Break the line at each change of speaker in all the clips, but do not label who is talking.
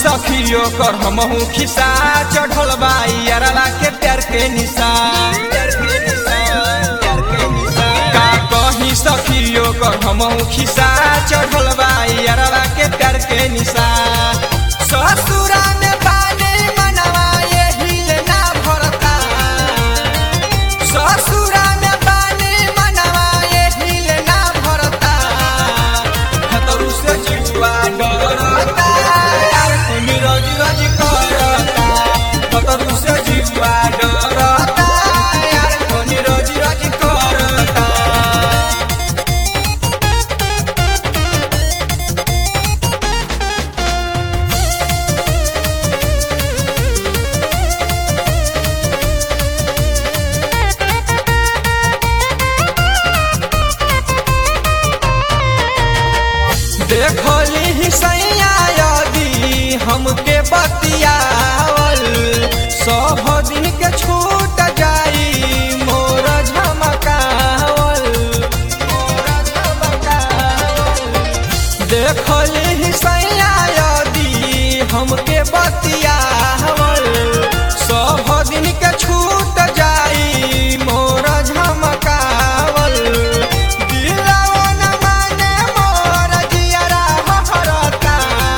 सखियो कर हमहू खिसा चढ़ल बाई अरला के प्यार के निशा का कही सखियो कर हमहू खिसा चढ़ल बाई अरला के प्यार के निशा ससुरा में बाने मनवा एहिल ना भरता ससुरा में बाने मनवा एहिल ना भरता खतरू से जिहुआ डरता यार तुम रोज रोज करता खतरू से जिहुआ डरता यार तुम रोज रोज करता देखली ही सैया यदि हमके बतियावल सब दिन के छूट जाई मोर झमकावल मोर झमकावल देखली ही सैया यदि हमके बतियावल सब दिन के छूट जाई मोर झमकावल दिलवा न माने मोर जियरा हहरता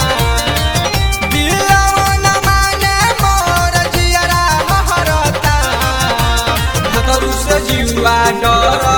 दिलवा न माने मोर जियरा हहरता खतरू से जीवा डर